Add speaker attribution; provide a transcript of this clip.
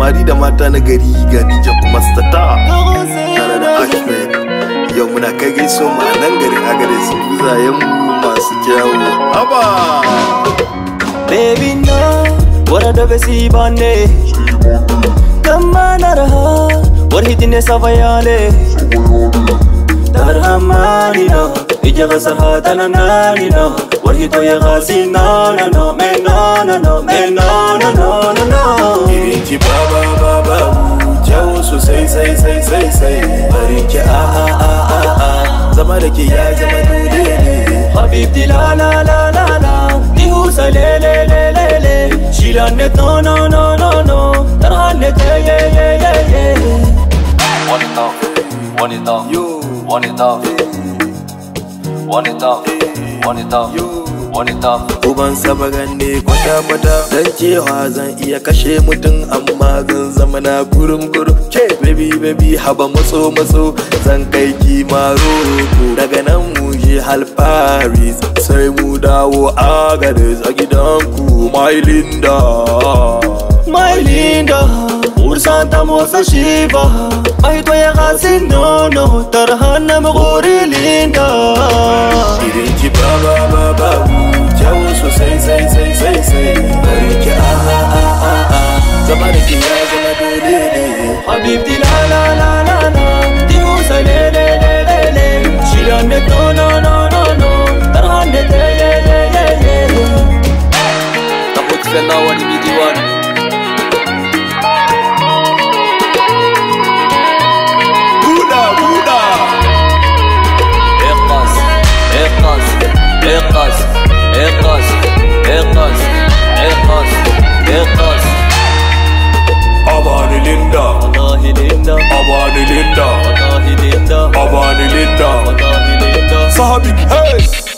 Speaker 1: samari da mata na gari ga DJ kuma stata tare da Ahmed yau muna kai gaiso mu a nan garin agare su buzayen mu masu kyawu haba
Speaker 2: Baby no warada besi bane Kama naraha warhidine savayale Darhamani no ija gasarha talanani no warhito ya gasi no no no me no no no me no no no no no
Speaker 1: irin ki ba ba ba ba kyawu sosai sai sai sai sai barin ki a a a a a zama da ke ya zama dole ne
Speaker 2: Habibti la la la la la Dihusa le le le le le Shilanne no no no no no Tarhanne te ye ye ye ye
Speaker 3: One it off, one it off,
Speaker 1: yo
Speaker 3: one it off, one it off, one it off,
Speaker 1: yo
Speaker 3: one it off.
Speaker 1: Uban sabagan ne kwata-kwata Dan cewa zan iya kashe mutum amma zan zama na kurum kurum Ke baby baby haba matso matso zan kai ki maroko Daga nan mu je hal Paris sai mu dawo Agadez a gidanku my Linda
Speaker 2: My linda Ursanta mosa shiva Mahito ya gasi no no Tarhanne mgori linda
Speaker 1: Irin ki ba ba ba ba Kyawu sosai sai sai sai sai Bari ki a a a a a Zama da ki ya zama dole ne
Speaker 2: Habibti la la la la la Dihusa le le le le le Shilanne no no no no no Tarhanne te ye ye ye ye
Speaker 3: ناخد فينا واني بيدي واني
Speaker 1: Buda Buda
Speaker 3: اقص اقص اقص اقص اقص اقص اقص
Speaker 1: Abani Linda
Speaker 2: والله ليندا
Speaker 1: Abani Linda
Speaker 2: والله ليندا
Speaker 1: Abani Linda
Speaker 2: والله ليندا
Speaker 1: Sahabik hey